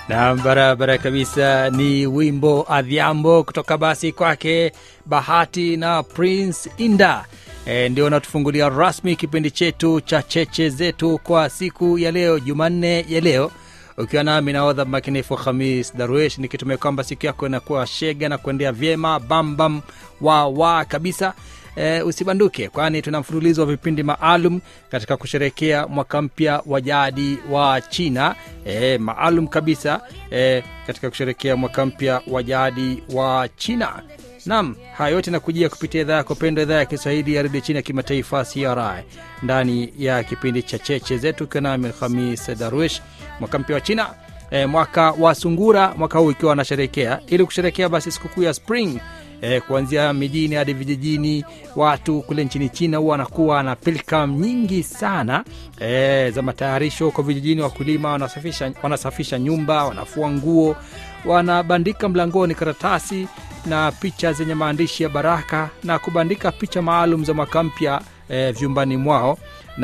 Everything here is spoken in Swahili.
na barabara kabisa ni wimbo adhiambo kutoka basi kwake bahati na prince inda e, ndio natufungulia rasmi kipindi chetu cha cheche zetu kwa siku ya leo jumanne ya leo ukiwa nami naodha makinifu hamis darwesh nikitumia kwamba siku yako inakuwa shega na kuendea vyema bambam wa wa kabisa e, usibanduke kwani tuna mfululizo wa vipindi maalum katika kusherekea mwaka mpya wa jadi wa china e, maalum kabisa e, katika kusherekea mwaka mpya wa jadi wa china nam haya yote nakujia kupitia idhaa yako pendwa idhaa ya kiswahili ya redio chini ya kimataifa cri ndani ya kipindi cha cheche zetu ukiwa nami hamis darwish mwaka mpya wa china e, mwaka wa sungura mwaka huu ikiwa wanasherekea ili kusherekea basi sikukuu ya spring e, kuanzia mijini hadi vijijini watu kule nchini china huwa wanakuwa na pilkam nyingi sana e, za matayarisho huko vijijini wakulima wanasafisha, wanasafisha nyumba wanafua nguo wanabandika mlangoni karatasi na picha zenye maandishi ya baraka na kubandika picha maalum za mwaka mpya e, vyumbani mwao